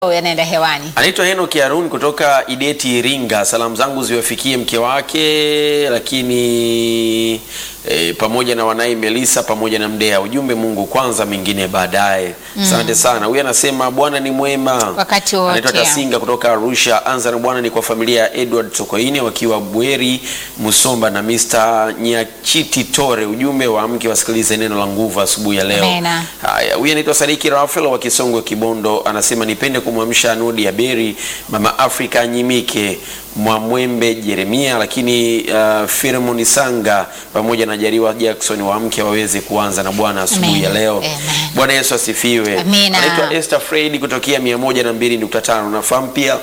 yanaenda hewani. Anaitwa Henok Harun kutoka Ideti Iringa. Salamu zangu ziwafikie mke wake, lakini e, pamoja na wanaye Melisa pamoja na Mdea. Ujumbe Mungu kwanza, mengine baadaye. Asante sana. Huyu anasema Bwana ni mwema Wakati wote. Anaitwa Tasinga kutoka Arusha. Anza na Bwana ni kwa familia ya Edward Sokoine wakiwa Bweri Musomba na Mr. Nyachiti Tore. Ujumbe wa mke wasikilize neno la nguvu asubuhi ya leo. Amena. Haya, huyu anaitwa Sadiki Rafael wa Kisongwe Kibondo, anasema nipende kumwamsha Nudi ya Beri, Mama Afrika Nyimike, Mwamwembe Jeremia, lakini uh, Firmoni Sanga pamoja na Jariwa Jackson wa mke waweze kuanza na Bwana asubuhi ya Amen. leo. Amen. Bwana Yesu asifiwe. Amina. Anaitwa Esther Fred kutokea 102.5. Unafahamu pia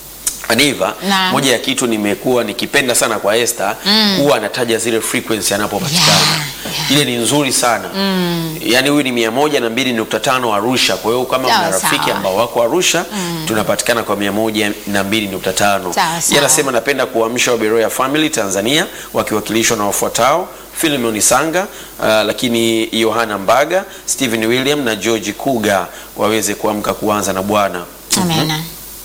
Aniva, Naam. moja ya kitu nimekuwa nikipenda sana kwa Esther huwa anataja zile frequency anapopatikana. Yeah, Ile ni nzuri sana. Yaani huyu ni 102.5 Arusha. Kwa hiyo kama Sawa, una rafiki sawa. ambao wako Arusha, tunapatikana kwa 102.5. Sawa, Yeye sawa. anasema napenda kuamsha Waberoya Family Tanzania wakiwakilishwa na wafuatao Philemon Sanga, uh, lakini Yohana Mbaga, Stephen William na George Kuga waweze kuamka kuanza na Bwana. Amena.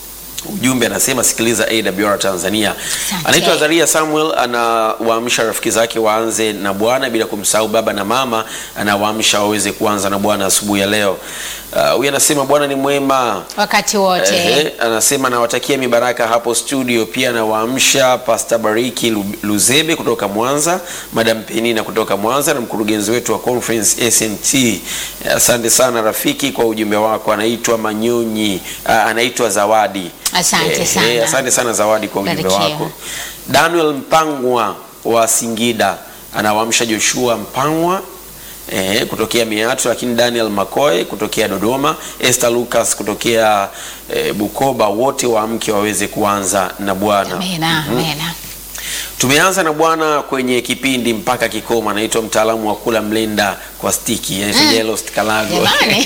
Ujumbe anasema sikiliza AWR Tanzania. Asante. Anaitwa Zaria Samuel, anawaamsha rafiki zake waanze na Bwana bila kumsahau baba na mama, anawaamsha waweze kuanza na Bwana asubuhi ya leo. Uh, Huyu anasema Bwana ni mwema. Wakati wote. Ehe, anasema nawatakia mibaraka hapo studio. Pia anawaamsha Pastor Bariki Lu- Luzebe kutoka Mwanza, Madam Penina kutoka Mwanza na mkurugenzi wetu wa conference SMT. Asante sana rafiki kwa ujumbe wako. Anaitwa Manyonyi, ah, anaitwa Zawadi. Asante Ehe, sana. asante sana Zawadi kwa ujumbe Barikiwa. wako. Daniel Mpangwa wa Singida anawaamsha Joshua Mpangwa eh, kutokea Miatu, lakini Daniel Makoe kutokea Dodoma, Esther Lucas kutokea eh, Bukoba, wote waamke waweze kuanza na Bwana. Amena. Amena. Tumeanza na Bwana kwenye kipindi mpaka kikomo. Anaitwa mtaalamu wa kula mlenda kwa stiki, anaitwa Jelost Kalago. Jamani.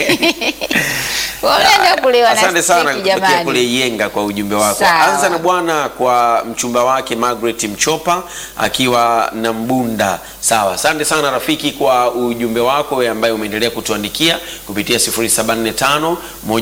Unaenda kuliwa na Asante sana stiki, kutokea jamani. kule Iyenga kwa ujumbe wako. Sawa. Anza na Bwana kwa mchumba wake Margaret Mchopa akiwa na Mbunda. Sawa, asante sana rafiki kwa ujumbe wako wewe ambaye umeendelea kutuandikia kupitia 0745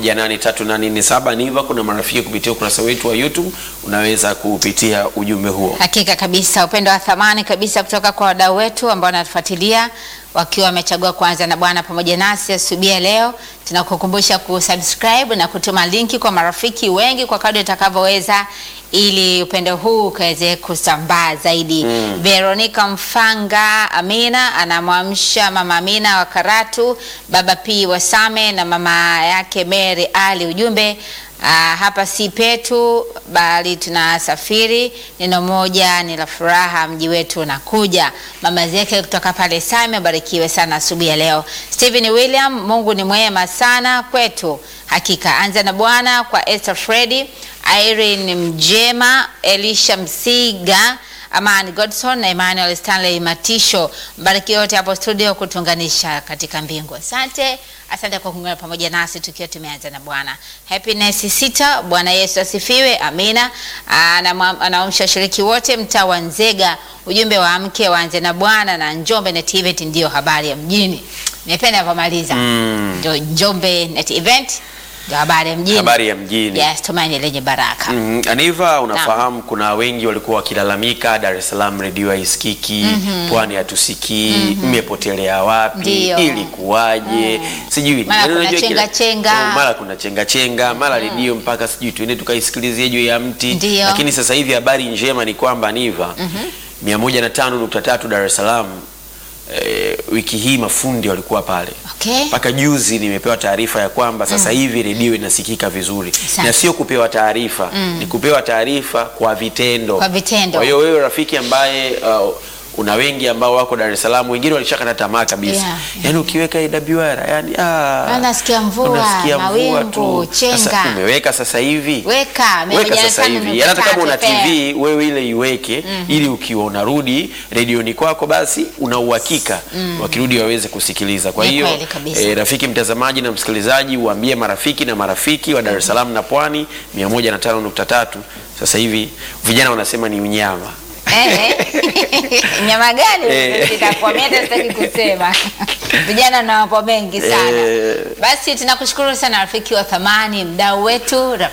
18387 niva. Kuna marafiki kupitia ukurasa wetu wa YouTube, unaweza kupitia ujumbe huo. Hakika kabisa, upendo wa thamani kabisa kutoka kwa wadau wetu ambao wanatufuatilia wakiwa wamechagua kuanza na Bwana pamoja nasi asubuhi ya leo. Tunakukumbusha kusubscribe na kutuma linki kwa marafiki wengi kwa kadri utakavyoweza, ili upendo huu ukaweze kusambaa zaidi. Veronica Mfanga Amina anamwamsha mama Amina wa Karatu, baba P Wasame na mama yake Mary Ali. Ujumbe Ah, hapa si petu bali tunasafiri. Neno moja ni la furaha, mji wetu unakuja. Mama zake kutoka pale Same, barikiwe sana asubuhi ya leo. Stephen William, Mungu ni mwema sana kwetu, hakika. Anza na Bwana kwa Esther Freddy, Irene Mjema, Elisha Msiga Amani Godson na Emmanuel Stanley Matisho, mbariki wote hapo studio kutunganisha katika mbingu. Asante, asante kwa kuungana pamoja nasi tukiwa tumeanza na Bwana. Happiness sita, Bwana Yesu asifiwe, amina. Anamwa- Anaamsha washiriki wote mtaa wa Nzega, ujumbe wa mke waanze na Bwana na Njombe Net Event ndio habari ya mjini. Nimependa napomaliza ndio Njombe Net Event ndio habari ya mjini. Habari ya mjini. Yes, tumaini lenye baraka. Mm, Aniva, unafahamu kuna wengi walikuwa wakilalamika Dar es Salaam redio haisikiki, Pwani hatusikii, mmepotelea wapi, Ndio. ilikuwaje? Sijui Mara Yaani kuna unajua kila- chenga chenga. Oh, mara kuna chenga chenga, mara redio mpaka sijui tuende tukaisikilizie juu ya mti. Ndio. Lakini sasa hivi habari njema ni kwamba Aniva, 105.3 Dar es Salaam eh, wiki hii mafundi walikuwa pale Okay. mpaka juzi nimepewa taarifa ya kwamba sasa hivi redio inasikika vizuri Asante. na sio kupewa taarifa ni kupewa taarifa kwa vitendo. Kwa vitendo. Kwa hiyo wewe rafiki ambaye uh, una wengi ambao wako Dar es Salaam, wengine walishakata tamaa kabisa Yeah. yaani ukiweka AWR yani ah, Anasikia mvua, unasikia mvua mawingu, tu. chenga. Sasa umeweka sasa hivi Weka, weka sasa hivi yaani hata kama una 105.3 TV wewe ile iweke ili ukiwa unarudi redioni kwako basi una uhakika wakirudi waweze kusikiliza. Kwa Ni hiyo kweli kabisa. eh, rafiki mtazamaji na msikilizaji, uambie marafiki na marafiki wa Dar es Salaam na Pwani 105.3 sasa hivi vijana wanasema ni unyama Eh, nyama gani Eh. itakuwa mimi hata sitaki kusema vijana na wapo mengi sana Eh. basi tunakushukuru sana rafiki wa thamani mdau wetu